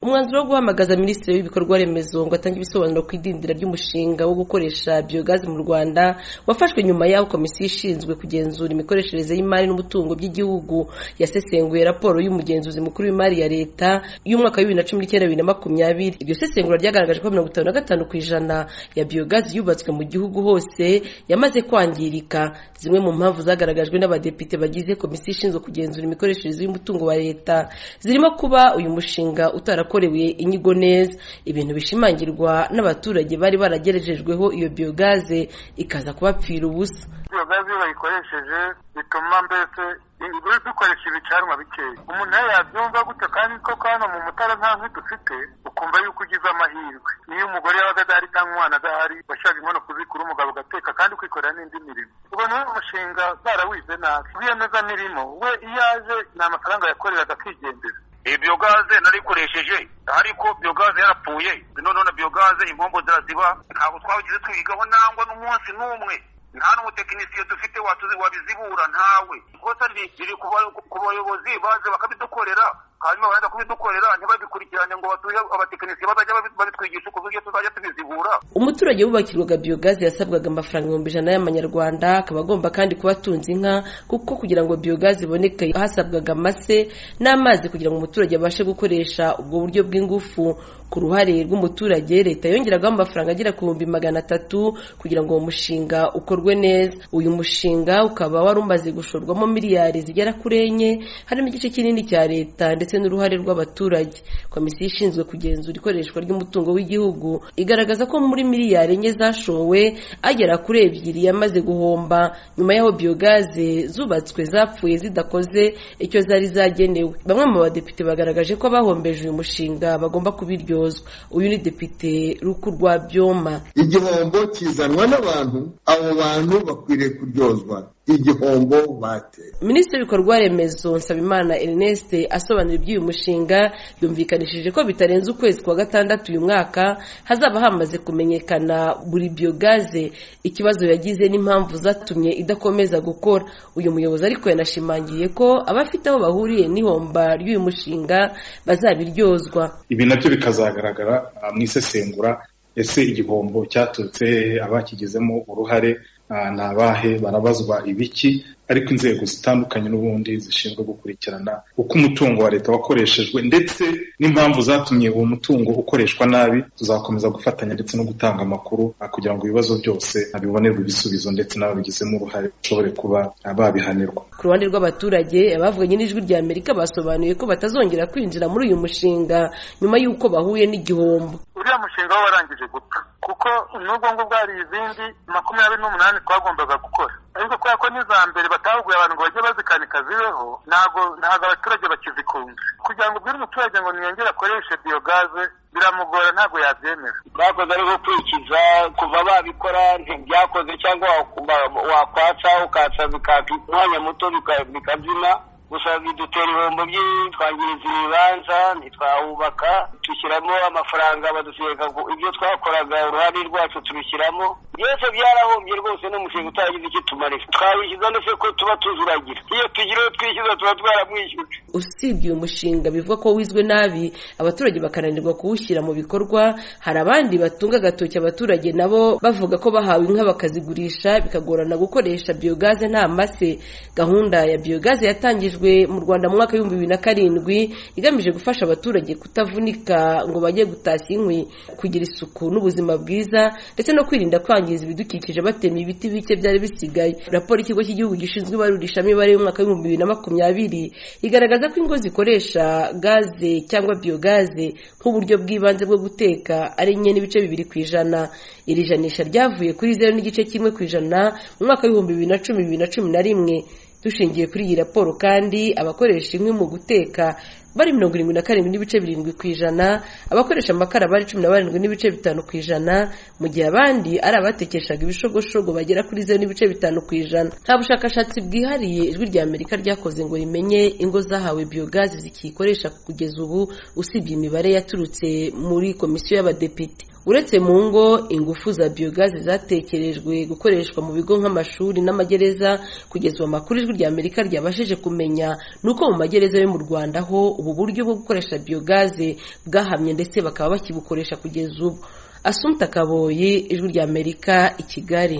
umwanzuro wo guhamagaza minisitiri w'ibikorwa remezo ngo atange ibisobanuro ku idindira ry'umushinga wo gukoresha biyogazi mu rwanda wafashwe nyuma y'aho komisiyo ishinzwe kugenzura imikoreshereze y'imari n'umutungo by'igihugu yasesenguye raporo y'umugenzuzi mukuru w'imari ya leta y'umwaka w'ibibiri na cumi n'icyenda bibiri na makumyabiri iryo sesengura ryagaragaje ko mirongo itanu na gatanu ku ijana ya biyogazi yubatswe mu gihugu hose yamaze kwangirika zimwe mu mpamvu zagaragajwe n'abadepite bagize komisiyo ishinzwe kugenzura imikoreshereze y'umutungo wa leta zirimo kuba uyu mushinga utara yakorewe inyigo neza ibintu bishimangirwa n'abaturage bari baragerejejweho iyo biyogaze ikaza kubapfira ubusa biyogaze iyo bayikoresheje bituma mbese buri dukoresha ibicanwa bikeya umuntu nawe yabyumva gutyo kandi koko hano mu mutara nta nkwi dufite ukumva yuko ugize amahirwe niyo umugore yabaga adahari cyangwa umwana adahari washaka inkono kuzikura umugabo ugateka kandi ukikorera n'indi mirimo ubona uwo mushinga barawize nabi wiyemeza mirimo we iyo aje ni amafaranga yakoreraga akigendera iyi biyogaze narikoresheje ariko biyogaze yarapfuye none biyogaze impombo ziraziba ntabwo twabigize twigaho nangwa n'umunsi n'umwe nta n'umutekinisiye dufite wabizibura ntawe ikosa riri ku bayobozi baje bakabidukorera hanyuma barajya kubidukorera ntibabikurikirane ngo batuhe abatekinisiye bazajya babitwigisha ukuntu ibyo tuzajya tubizibura umuturage wubakirwaga biyogaze yasabwaga amafaranga ibihumbi ijana y'amanyarwanda akaba agomba kandi kuba atunze inka kuko kugira ngo biyogaze iboneke hasabwaga amase n'amazi kugira ngo umuturage abashe gukoresha ubwo buryo bw'ingufu ku ruhare rw'umuturage leta yongeragaho amafaranga agera ku bihumbi magana atatu kugira ngo uwo mushinga ukorwe neza uyu mushinga ukaba wari umaze gushorwamo miliyari zigera kuri enye harimo igice kinini cya leta ndetse ndetse n'uruhare rw'abaturage komisiyo ishinzwe kugenzura ikoreshwa ry'umutungo w'igihugu igaragaza ko muri miliyari enye zashowe agera kuri ebyiri yamaze guhomba nyuma y'aho biyogaze zubatswe zapfuye zidakoze icyo zari zagenewe bamwe mu badepite bagaragaje ko abahombeje uyu mushinga bagomba kubiryozwa uyu ni depite ruku rwa byoma igihombo kizanwa n'abantu abo bantu bakwiriye kuryozwa igihombo bateye minisitiri w'ibikorwa remezo nsabimana ernest asobanura iby'uyu mushinga yumvikanishije ko bitarenze ukwezi kwa gatandatu uyu mwaka hazaba hamaze kumenyekana buri biyogaze ikibazo yagize n'impamvu zatumye idakomeza gukora uyu muyobozi ariko yanashimangiye ko abafite aho bahuriye n'ihomba ry'uyu mushinga bazabiryozwa ibi nabyo bikazagaragara mu isesengura ese igihombo cyaturutse abakigizemo uruhare ni abahe barabazwa ibiki ariko inzego zitandukanye n'ubundi zishinzwe gukurikirana uko umutungo wa leta wakoreshejwe ndetse n'impamvu zatumye uwo mutungo ukoreshwa nabi tuzakomeza gufatanya ndetse no gutanga amakuru kugira ngo ibibazo byose abibonerwe ibisubizo ndetse n'ababigizemo uruhare bashobore kuba babihanirwa ku ruhande rw'abaturage abavuganye n'ijwi rya amerika basobanuye ko batazongera kwinjira muri uyu mushinga nyuma y'uko bahuye n'igihombo uriya mushinga wo warangije gupfa kuko n'ubwo ngubwo hari izindi makumyabiri n'umunani twagombaga gukora ariko kubera ko n'iza mbere batahuguye abantu ngo bajye bazikanika zibeho ntabwo ntabwo abaturage bakizikunda kugira ngo ubwire umuturage ngo ntiyongere akoreshe biyogaze biramugora ntabwo yabyemera bakoze ari gukurikiza kuva babikora ntibyakoze cyangwa wakwatsa ukatsa bikaka umwanya muto bikabyina gusa bidutera ibihombo byinshi twangiriza ibibanza ntitwahubaka dushyiramo amafaranga badusiga ibyo twakoraga uruhare rwacu tubishyiramo byose byarahombye rwose n'umushinga utagize icyo tumarira twabishyiza ndetse ko tuba tuzuragira iyo tugira uwo twishyuza tuba twaramwishyuye usibye uyu mushinga bivuga ko wizwe nabi abaturage bakananirwa kuwushyira mu bikorwa hari abandi batunga agatoki abaturage nabo bavuga ko bahawe inka bakazigurisha bikagorana gukoresha biyogaze nta mase gahunda ya biyogaze yatangijwe mu rwanda mu mwaka w'ibihumbi bibiri na karindwi igamije gufasha abaturage kutavunika ngo bajye gutashya inkwi kugira isuku n'ubuzima bwiza ndetse no kwirinda kwangiza ibidukikije batema ibiti bike byari bisigaye raporo y'ikigo cy'igihugu gishinzwe ibarurishamibare y'umwaka w'ibihumbi bibiri na makumyabiri igaragaza ko ingo zikoresha gaze cyangwa biyogaze nk'uburyo bw'ibanze bwo guteka ari enye n'ibice bibiri ku ijana iri janisha ryavuye kuri zeru n'igice kimwe ku ijana mu mwaka w'ibihumbi bibiri na cumi bibiri na cumi na rimwe dushingiye kuri iyi raporo kandi abakoresha inkwi mu guteka bari mirongo irindwi na karindwi n'ibice birindwi ku ijana abakoresha amakara bari cumi na barindwi n'ibice bitanu ku ijana mu gihe abandi ari abatekeshaga ibishogoshogo bagera kuri zeru n'ibice bitanu ku ijana nta bushakashatsi bwihariye ijwi rya amerika ryakoze ngo rimenye ingo zahawe biyogazi zikiyikoresha kugeza ubu usibye imibare yaturutse muri komisiyo y'abadepite uretse mu ngo ingufu za biyogazi zatekerejwe gukoreshwa mu bigo nk'amashuri n'amagereza kugeza ubu amakuru ijwi rya amerika ryabashije kumenya ni uko mu magereza yo mu rwanda ho ubu buryo bwo gukoresha biyogaze bwahamye ndetse bakaba bakibukoresha kugeza ubu asumta kaboyi ijwi ry'amerika i kigali